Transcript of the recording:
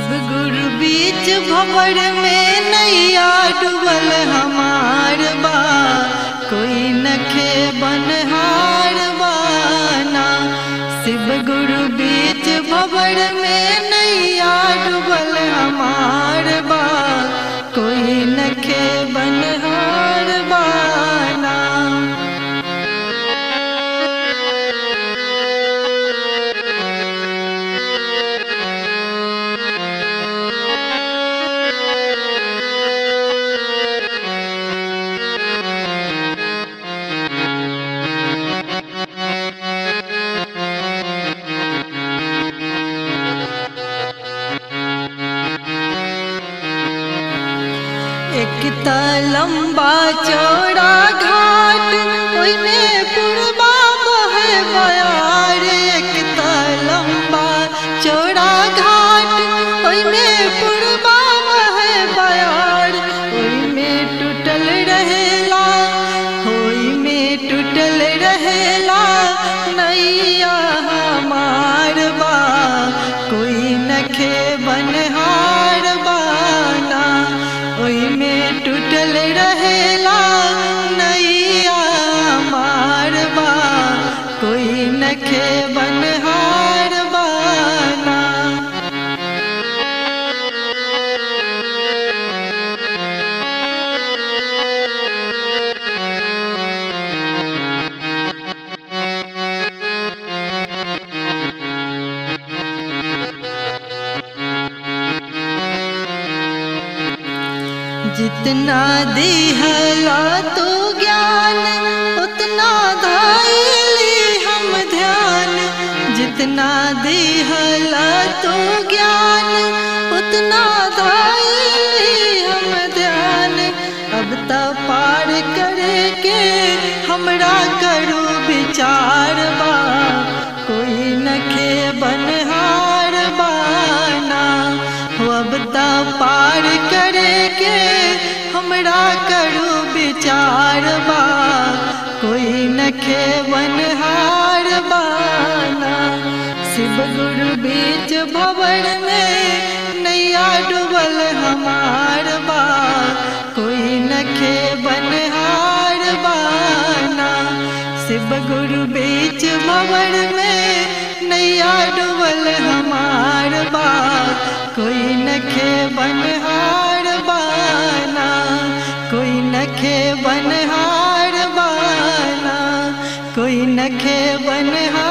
शिव गुरु बीच भंवर में नैया डूबल हमार बा कोई नखे बनहार बाना शिव गुरु बीच भंवर में नैया डूबल हमार बा कोई नखे बनहार बाना एक त लंबा चौड़ा घाट ओइमे पुरबा बहे बयार एक त लंबा चौड़ा घाट ओइमे पुरबा बहे बयार ओइमे टूटल रहेला ओइमे टूटल रहेला नैया हमार बा कोई नखे बनहार बाना ओइमे टूटल रहेला नैया मारबा कोई नखे बनहार बाना जितना दिहला तो ज्ञान उतना धाइली हम ध्यान जितना दिहला तो ज्ञान उतना धाइली हम ध्यान अब त पार करे के हमरा करू विचार बा कोई नखे बनहार बाना हो अब त पार करे के हमरा करू विचार बा कोई नखे बनहार बाना शिव गुरु बीच भवन में नैया डूबल हमार बा कोई नखे बनहार बाना शिव गुरु बीच भवन में नैया डूबल हमार बा कोई नखे बनहार बाना कोई नखे बनहार बाना कोई नखे बनहार